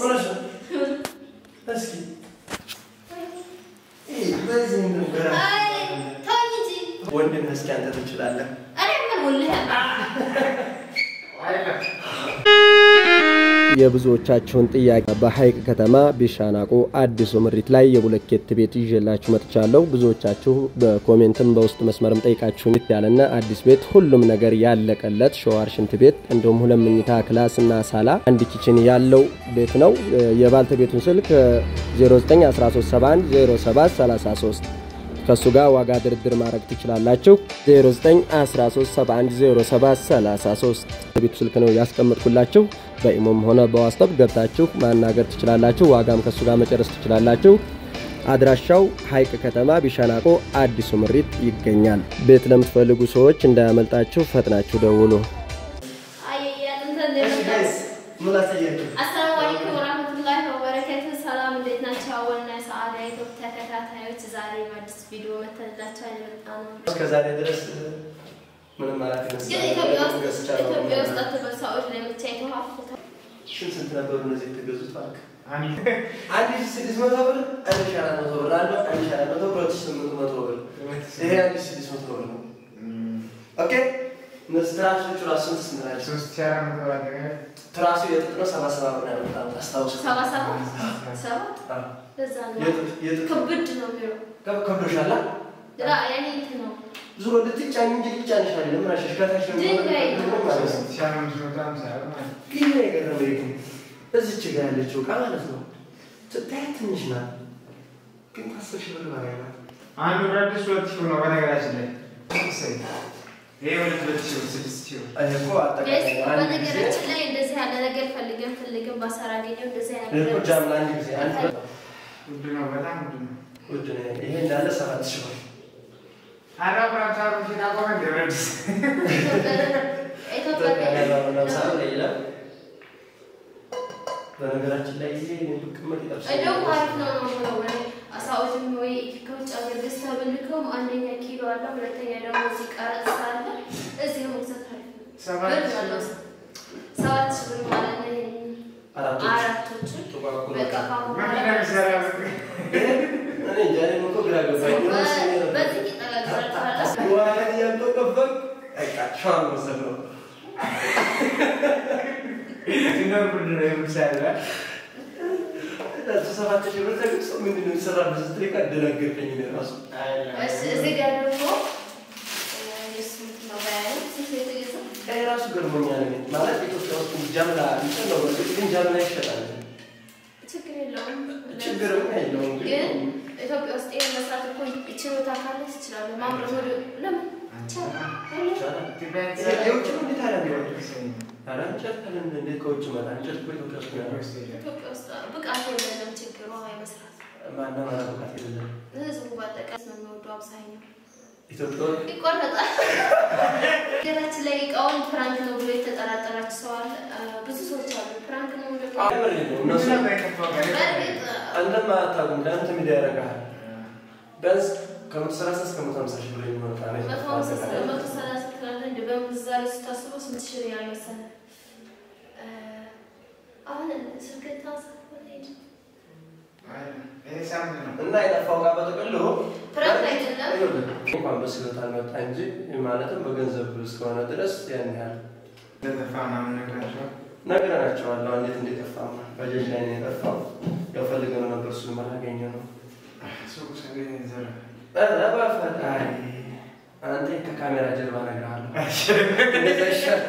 እውነት ነው። እስኪ ይሄ በዚህ ነገር አይ ተወኝ እንጂ ወንድም እስኪ አንተ ትችላለህ። እኔ ምን ውልህ የብዙዎቻችሁን ጥያቄ በሀይቅ ከተማ ቢሻናቆ አዲሱ ምሪት ላይ የቡለኬት ቤት ይዤላችሁ መጥቻለሁ። ብዙዎቻችሁ በኮሜንትም በውስጥ መስመርም ጠይቃችሁን ያለና አዲስ ቤት ሁሉም ነገር ያለቀለት ሸዋር፣ ሽንት ቤት እንዲሁም ሁለት መኝታ ክላስ እና ሳላ አንድ ኪችን ያለው ቤት ነው። የባልተቤቱን ስልክ 0913710733 ከእሱ ጋር ዋጋ ድርድር ማድረግ ትችላላችሁ። 0913710733 የቤቱ ስልክ ነው ያስቀመጥኩላችሁ። በኢሞም ሆነ በዋስጠብ ገብታችሁ ማናገር ትችላላችሁ። ዋጋም ከእሱ ጋር መጨረስ ትችላላችሁ። አድራሻው ሀይቅ ከተማ ቢሻናቆ አዲሱ ምሪት ይገኛል። ቤት ለምትፈልጉ ሰዎች እንዳያመልጣችሁ ፈጥናችሁ ደውሉ። አይ ያንተ እሺ ጋይስ ምን ላሳያችሁ? አሰላሙ አለይኩም ወራህመቱላሂ ወበረካቱ። ሰላም እንዴት ናቸው? አወልና ሰዓዳ ዩቲዩብ ተከታታዮች ዛሬ በአዲስ ቪዲዮ መተላችኋል። የመጣ ነው እስከ ዛሬ ድረስ ምንም ማለት ግን ኢትዮጵያ ውስጥ ኢትዮጵያ ውስጥ አትበሳዎች ላይ ብቻ የተዋፉት ስንት ስንት ነበሩ እነዚህ የተገዙት? እባክህ አንድ ሺህ ስድስት መቶ ብር፣ አንድ ሺህ አራት መቶ ብር አለ፣ አንድ ሺህ አራት መቶ ብር፣ ሁለት ሺህ ስምንት መቶ ብር። ይሄ አንድ ሺህ ስድስት መቶ ብር ነው። ኦኬ እነዚህ ትራሶቹ ራሱ ስንት ስንት ናቸው? ትራሱ የጥጥ ነው። ሰባ ሰባ ብር ነው ያመጣሁት። አስታውስ። ሰባ ሰባት ሰባት አዎ። ለዛ ነው የጥጥ- የጥጥ- ክብድ ነው የሚለው ከብ- ከብዶሻል? ላ ያኔ እንትን ነው ዙሮ ልትጫኝ እንጂ ልጫንሽ አይደለም። ምናሽ ከታች ነው ድንጋይ የሚሆነው ማለት ነው። ይህ ነው የገረመኝ ግን እዚች ጋ ያለችው እቃ ማለት ነው ስታያት ትንሽ ናት፣ ግን ከአስር ሺህ ብር በላይ ናት። አንዱ ብረት ድስት ሁለት ሺህ ብር ነው በነገራችን ላይ። ይሄ ሁለት ሁለት ሺህ ብር ስድስት ሺህ ብር። ይሄ እኮ ጋይስ አጠቃላይ ነው። አንድ ጊዜ በነገራችን ላይ እንደዚህ ያለ ነገር ፈልገን ፈልገን ባሰራ አገኘው እንደዚህ ይሄ አይነት እኮ ነገር ጃም ለአንድ ጊዜ አንድ ብር ውድ ነው፣ በጣም ውድ ነው። ውድ ነው። ይሄ እንዳለ ሰባት ሺህ ብር አራ ብራት አሩ ሺህ ካቆመ እንደ ብረት ድስት። ኢትዮጵያ ኢትዮጵያ ላይ ባለው ለምሳሌ ላይ ይላል። በነገራችን ላይ ይሄ እኔ ብቅመጥ ይጠብሳል። እንደውም አሪፍ ነው ነው ብለው ወይ አሳዎችም ወይ ከውጭ ሀገር ገዝተህ ብልከውም አንደኛ ኪሎ አለ፣ ሁለተኛ ደግሞ እዚህ ቀረጥ አለ። እዚህ መግዛት አሪፍ ነው። ሰባት ብር ሺህ አለው ብር። ሰባት ሺህ ብር ማለት ነው። ይሄን አራቶች አራቶችን ጥቋቁር በቃ ካሁን ምን በኋላ እንደሚሰራ ብር። እኔ እንጃ እኔም እኮ ግራ ገባኝ። በ- በዚህ ይጠጋጋል። ዋን እያንጠቀበቅ በቃ ሻወር መውሰድ ነው። ሲኖር ብርድ ነው የምትሰራ። እሱ ሰባት ሺህ ብር ተገዝቶ ምንድን ነው የሚሰራበት ስትል እኮ አደናገርከኝ እኔ እራሱ። እሺ፣ እዚህ ጋር ደግሞ የእሱ እንትን ነው ባያየው ስንት ነው የተገዛው? እኔ እራሱ ገርሞኛል። እኔ ማለት ኢትዮጵያ ውስጥ ጃምላ እንትን ነው በእርግጥ ግን ጃምላ ይሸጣል። ችግር የለውም። ችግርም የለውም ግን ግን ኢትዮጵያ ውስጥ ይሄን መስራት እኮ ችሎታ ካለ ትችላለህ። ማምረት ወደ ለምን ይቻላል። ይቻላል። ኢትዮጵያ ይሄ የውጭ ነው እንዴት አለ እንዲሆን? የተሰራ ኧረ እንጨት ካለ እንዴት ከውጭ መጣ? እንጨት እኮ ኢትዮጵያ ውስጥ ነው ያለው። ኢትዮጵያ ውስጥ ብቃት የለንም። ችግሩ የመስራት ማንም አላውቃት የለም። ህዝቡ በአጠቃላይ ነው የሚወደው አብዛኛው ኢትዮጵያ ውስጥ ይቆረጣል። ሀገራችን ላይ እቃውን ፕራንክ ነው ብሎ የተጠራጠራችሁ ሰው አለ። ብዙ ሰዎች አሉ። ፕራንክ ነው ብሎ የምር ነው እነሱ ምንድን ነው የጠፋው ጋር? በእርግጥ አንተም አታውቅም። ለአንተ ሚዲያ ያደርግሃል። ቢያንስ ከመቶ ሰላሳ እስከ መቶ ሃምሳ ሺህ ብር የሚሆን ዕቃ ነው መቶ ሃምሳ ስለ- መቶ ሰላሳ ትላለህ እንደ በምንዛሬ ስታስበው ስንት ሺህ ሪያል መሰለህ? እ፣ አሁን ስልክ ታንሳ ሄድ ይሄ ሳምንት ነው። እና የጠፋው ዕቃ በጥቅሉ ፕራንክ አይደለም። ይኸውልህ፣ እንኳን በስሎት አልመጣ እንጂ ማለትም በገንዘብ እስከሆነ ድረስ ያን ያህል እንደጠፋ ምናምን ነግራቸው ነግረናቸዋል። አሁን እንዴት እንደጠፋማ ባጃጅ ላይ ነው የጠፋው። ያው ፈልገነው ነበር እሱን አላገኘ ነው። ሱቅ ሰው ዘረ ኧረ በፈጣሪ አንተ ከካሜራ ጀርባ እነግርሃለሁ። እንደዛ ይሻላል።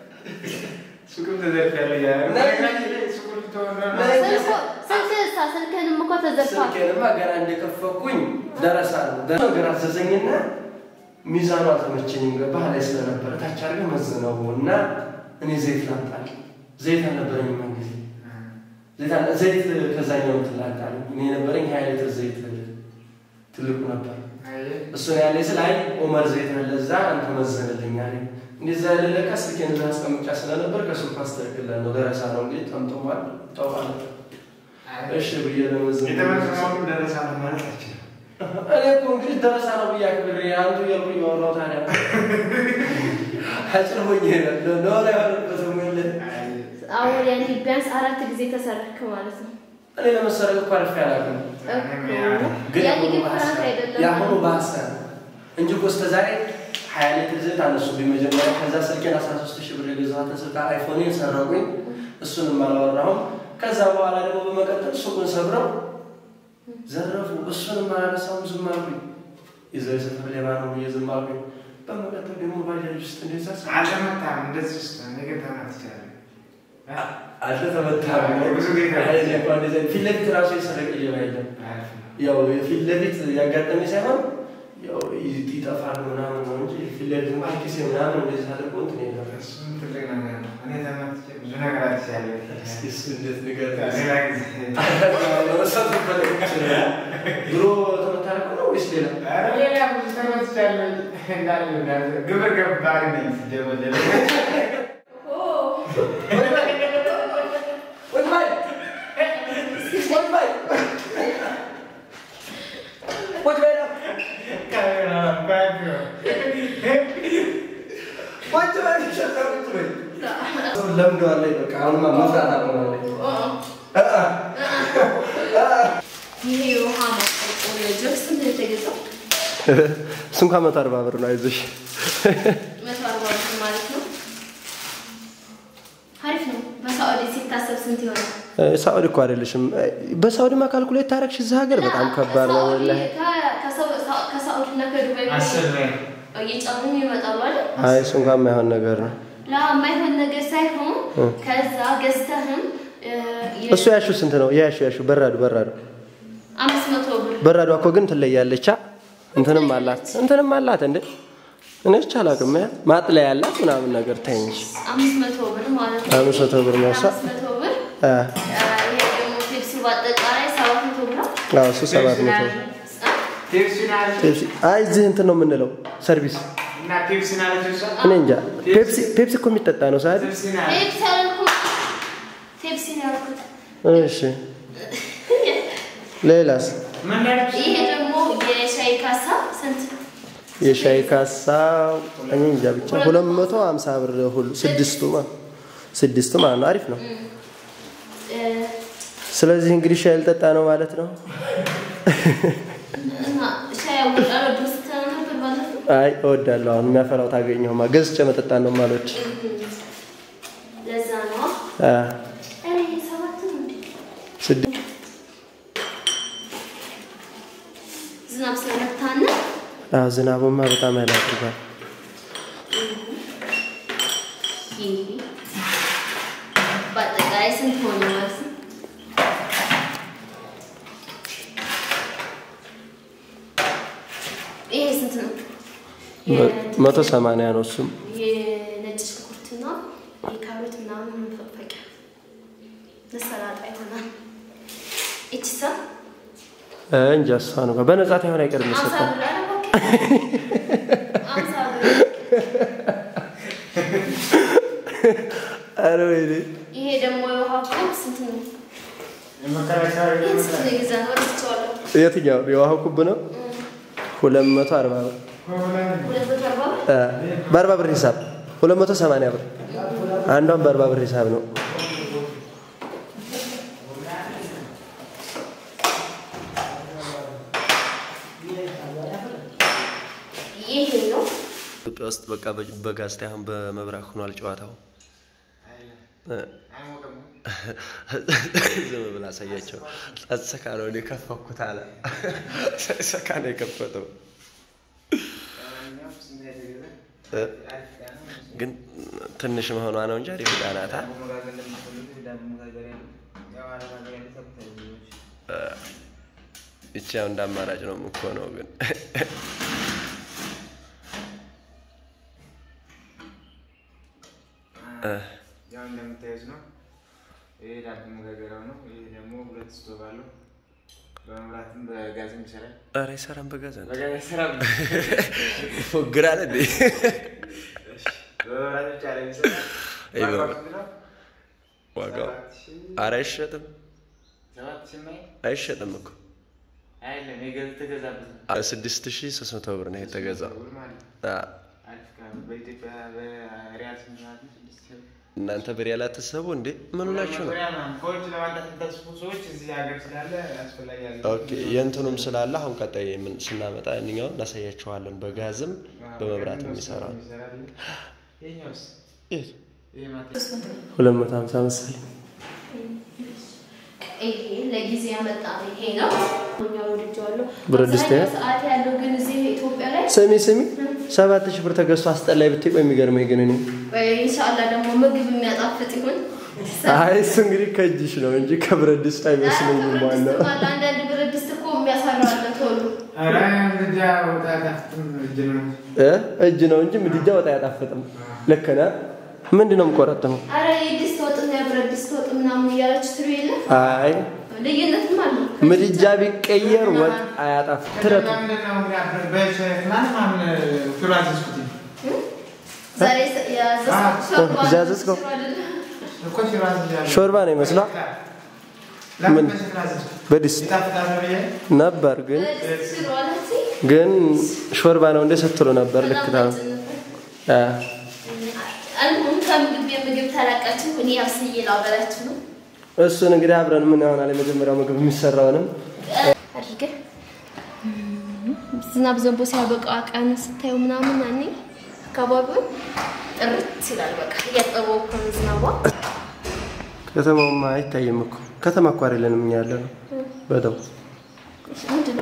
ሱቅም ተዘርፊያለሁ እያለ ነው። በነገራችን ላይ ሱቁ ልትወራ ነው። ስልክ ስልክህንም እኮ ተዘርፏል። ስልኬንማ ገና እንደከፈኩኝ ደረሳ ነው ደረሳ ነገር አዘዘኝና ሚዛኑ አልተመቸኝም። ገባህ ላይ ስለነበረ ታች አድርገህ መዝነው እና እኔ ዘይት ላምጣል። ዘይት አልነበረኝም ያን ጊዜ ዘይት አለ- ዘይት ከዛኛው እንትን ላምጣል። እኔ የነበረኝ ሀያ ሊትር ዘይት ትልቁ ነበር። አየህ፣ እሱን ያለ ስለ አይ ኦመር ዘይት አለ እዛ አንተ መዘንልኝ አለኝ። እንደዛ ያለለካ ስልኬን እዛ አስቀምጫ ስለነበር ከሱቅ አስተካክላለሁ ነው ደረሳ ነው እንዴ ጠምጥሟል ጠዋል እሺ ብዬ ለመዘን የተመዘነው ደረሳ ነው ማለት አችልም። እኔ እኮ እንግዲህ ደረሳ ነው ብዬ አክብሬ አንዱ እያልኩ እያወራሁ ታዲያ አጭር ሆኜ ነው ኖር ያለበት ሞለ አሁን ያኔ ቢያንስ ቢያንስ አራት ጊዜ ተሰረክ ማለት ነው። እኔ ለመሰረቅ እኮ አርፌ አላውቅም። ግን ያኔ ግን የአሁኑ ፍርሃት በሀሳብ- አይደለም። የአሁኑ በሀሳብ እንጂ እኮ እስከ ዛሬ ሀያ ሊትር ዘይት አነሱብኝ መጀመሪያ። ከዛ ስልኬን አስራ ሶስት ሺህ ብር የገዛኋትን ስልክ አይፎኔን ሰረቁኝ። እሱንም አላወራሁም። ከዛ በኋላ ደግሞ በመቀጠል ሱቁን ሰብረው ዘረፉ። እሱንም አላነሳሁም፣ ዝም አልኩኝ። ይዘው የሰፈር ሌባ ነው ብዬ ዝም አልኩኝ። በመቀጠል ደግሞ ባጃጅ ውስጥ እንደዛ ሳ- አልተመታም። እንደዚህ ውስጥ ነገር ተመትቻለሁ። አልተመታም። ብዙ ጊዜ አይ፣ እኔ እንኳን እንደዚህ ፊት ለፊት ራሱ የሰረቀ ሌባ የለም። ያው የፊት ለፊት ያጋጠመ ሳይሆን ያው ይጠፋል ምናምን ነው እንጂ ፊት ለፊት ማርኪስ ምናምን እንደዚህ አድርጎ እንትን የለም። እሱም ትልቅ ነገር ነው። እኔ ተመትቼ ብዙ ነገር አትቻለሁ። እስኪ እሱ እንዴት ንገር። ሌላ ጊዜ መሳት ሊፈለግ ይችላል። ድሮ ተመታረቅ ነው ወይስ ሌላ? ኧረ ሌላ ብዙ ተመትቻለሁ። እንዳለ እንዳለ ግብር ገባሪ ነኝ ሲደበደብ ለምደዋል ላይ በቃ አሁንማ መፍራት አቆማለች። ይሄ የውሃ ማቆርቆሪያ ጆግ ስንት ነው የተገዛው? እሱ እንኳን መቶ አርባ ብር ነው። አይዞሽ መቶ አርባ ብር ማለት ነው። አሪፍ ነው። በሳዑዲ ሲታሰብ ስንት ይሆናል? ሳኡዲ እኮ አይደለሽም። በሳኡዲማ ካልኩሌት ታረግሽ እዚህ ሀገር በጣም ከባድ ነው። ወላሂ ከሳዑዲ እና ከዱባይ አስር ላይ እየጫኑ ይመጣሉ አይደል? አይ እሱ እንኳን የማይሆን ነገር ነው። ለማይሆን ነገር ሳይሆን ከዛ ገዝተህም እ፣ የ- እሱ ያሹ ስንት ነው? ያሹ ያሹ በራዱ በራዱ አምስት መቶ ብር በራዷ እኮ ግን ትለያለች። አ? እንትንም አላት እንትንም አላት እንዴ እኔ ብቻ አላውቅም። ያ ማጥለያ ያላት ምናምን ነገር ተይ እንጂ አምስት መቶ ብር ማለት ነው። አምስት መቶ ብር ነው እሷ። አምስት መቶ ብር አ፣ አ፣ ይሄ ደግሞ ፔፕሲ በአጠቃላይ ሰባት መቶ ብር ነው። አዎ እሱ ሰባት መቶ አ፣ ፔፕሲን አለች ፔፕሲ። አይ እዚህ እንትን ነው የምንለው ሰርቪስ። እና ፔፕሲን አለች እሷ እኔ እንጃ ፔፕሲ ፔፕሲ እኮ የሚጠጣ ነው ሳዲ። ፔፕሲን አለች ፔፕሲ አልኩት። ፔፕሲ ነው ያልኩት። እሺ ሌላስ? ምን ያለች ይሄ ደግሞ የሻይ ካሳ ስንት ነው? የሻይ ካሳ እኔ እንጃ ብቻ ሁለት መቶ ሀምሳ ብር ሁሉ ስድስቱ ማለት ስድስቱ ማለት ነው። አሪፍ ነው። እ፣ ስለዚህ እንግዲህ ሻይ ልጠጣ ነው ማለት ነው። እና ሻይ ያወጣል ወደ ውስጥ ነበር ማለት ነው። አይ እወዳለሁ። አሁን የሚያፈራው ታገኘሁማ ገዝቼ መጠጣት ነው ማሎች ለዛ ነው ኧረ ይሄ ሰባት ነው እንዴ? ስድስት ዝናብ ስለመታን አዎ፣ ዝናቡማ በጣም ያለ አድርጓል። ይሄ በአጠቃላይ ስንት ሆነ ማለት ነው? ይሄ ስንት ነው? መቶ ሰማንያ ነው እሱም የነጭ ሽንኩርትና የካሮት ምናምን መፈቅፈቂያ ለሰላጣ ይሆናል። እቺሳ እ፣ እንጃ እሷ ነው በነጻ ታይሆን አይቀርም አምሳ ይሰጣል። ብር አለ እባክህ። አምሳ ብር ኧረ ወይኔ ይሄ ደግሞ የውሃ ኮብ ስንት ነው? የመከላከያ ይህን ስንት ነው የገዛነው? ረስቼዋለሁ። የትኛው የውሃ ኩብ ነው? ሁለት መቶ አርባ ብር ሁለት መቶ አርባ ብር እ፣ በአርባ ብር ሂሳብ ሁለት መቶ ሰማንያ ብር አንዷን በአርባ ብር ሂሳብ ነው። ይሄ ነው። ኢትዮጵያ ውስጥ በቃ በጋዝ ሳይሆን በመብራት ሆኗል ጨዋታው። ዝም ብላ አሳያቸው። ጸጥሰካ ነው እኔ ከፈኩት አለ። ሰካ ነው የከፈተው። እ? ግን ትንሽ መሆኗ ነው እንጂ አሪፍ ዕቃ ናት። አ? ይቺ ያው እንደ አማራጭ ነው የምትሆነው ግን ያው እንደምታዩት ነው። ይሄ ዳቦ መጋገሪያው ነው። ይሄ ደግሞ ሁለት ስቶቭ አለው። በመብራትም በጋዝም ይሰራል። ኧረ አይሰራም በጋዝ አንተ። በጋዝ አይሰራም። ይፎግራል እንዴ? በመብራት ብቻ ነው የሚሰራው። ይሄ ዋጋው በመ- ስንት ነው? ዋጋው ሰባት ሺህ ኧረ አይሸጥም ሰባት ሺህ የማይል አይሸጥም እኮ አይደለም የገዝ ተገዛበት ነው። ስድስት ሺህ ሶስት መቶ ብር ነው የተገዛው። ብር ማለት ነው። አ፣ አሪፍ ዕቃ ነው። በኢትዮጵያ በሪያል ስንት ማለት ነው? ስድስት ሺህ ብር። እናንተ በሪያል አትሰቡ እንዴ? ምን ሆናችሁ ነው? ከውጭ ለማምጣት የምታስቡ ሰዎች እዚህ ሀገር ስላለ አስፈላጊ ያለ ኦኬ የእንትኑም ስላለ አሁን ቀጣይ ምን ስናመጣ እኛውን እናሳያችኋለን። በጋዝም በመብራት የሚሰራ ይኸኛውስ የት? ይሄ ማለት ሁለት መቶ ሀምሳ መሰለኝ። ይሄ ለጊዜ ያመጣ ይሄ ነው። እኛ ወድጄዋለሁ። ብረት ድስት አብዛኛው ሰዓት ያለው ግን እዚህ ኢትዮጵያ ላይ ስሚ ስሚ፣ ሰባት ሺህ ብር ተገዝቶ አስጠላይ ብትይ ቆይ የሚገርመኝ ግን እኔ ኢንሻአላህ ደግሞ ምግብ የሚያጣፍጥ ይሁን። አይ እሱ እንግዲህ ከእጅሽ ነው እንጂ ከብረት ድስት አይመስለኝም። ብረት ዋናው ድስት ማለት አንዳንድ ብረት ድስት እኮ የሚያሰራለ ቶሎ ኧረ ምድጃ ወጣ ታፍትም እጅ ነው እ እጅ ነው እንጂ ምድጃ ወጥ አያጣፍጥም። ልክ ነህ። ምንድን ነው የምቆረጥመው? አረ የድስት ወጥና የብረት ድስት ወጥ ምናምን እያለች ትሉ የለ አይ ልዩነትም አለ። ምድጃ ቢቀየር ወጥ አያጣፍ ትረቱ ዛሬ ያዘዝኩት ሾርባ እዚህ ያዘዝከው? ሽሮ አይደለም። ሾርባ ነው ይመስላ ምን? በድስት ነበር ግን በድስት ሽሮ አለች። ግን ሾርባ ነው እንደ ስትሉ ነበር። ልክ በጣም ነው። ቀጭን ነበር። አ አልሙም ከምግብ የምግብ ታላቃችሁ እኔ አብስዬ ላበላችሁ ነው እሱን እንግዲህ አብረን ምን ይሆናል የመጀመሪያው ምግብ የሚሰራውንም አድርገን ዝናብ ዘንቦ ሲያበቃ ቀን ስታዩ ምናምን ያኔ አካባቢውን ጥርት ይላል። በቃ እያጠበው እኮ ነው ዝናቧ። ከተማውማ አይታይም እኮ ከተማ እኮ አይደለንም እኛ ያለ ነው። በተው ምንድን